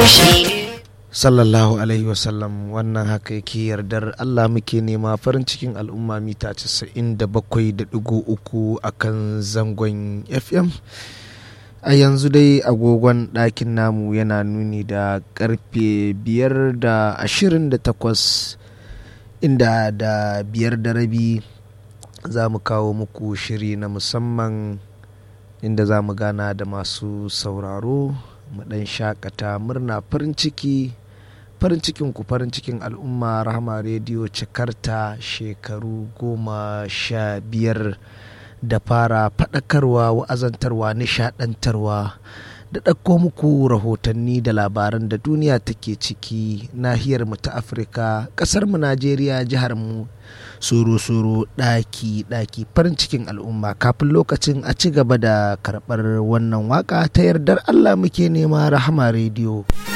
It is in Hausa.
sallallahu alaihi wasallam wannan haka yake yardar Allah muke nema farin cikin al'umma mita 97.3 a kan zangon FM a yanzu dai agogon ɗakin namu yana nuni da karfe biyar da ashirin da takwas inda da biyar da rabi za mu kawo muku shiri na musamman inda za mu gana da masu sauraro mu ɗan shakata murna farin ciki farin cikin ku farin cikin al'umma rahama rediyo cikarta shekaru goma sha biyar da fara faɗakarwa wa'azantarwa nishaɗantarwa da ɗauko muku rahotanni da labaran da duniya take ciki nahiyar mu ta afirka ƙasar mu najeriya jihar mu soro-soro ɗaki-ɗaki farin cikin al'umma kafin lokacin a ci gaba da karɓar wannan waka ta yardar allah muke nema rahama rediyo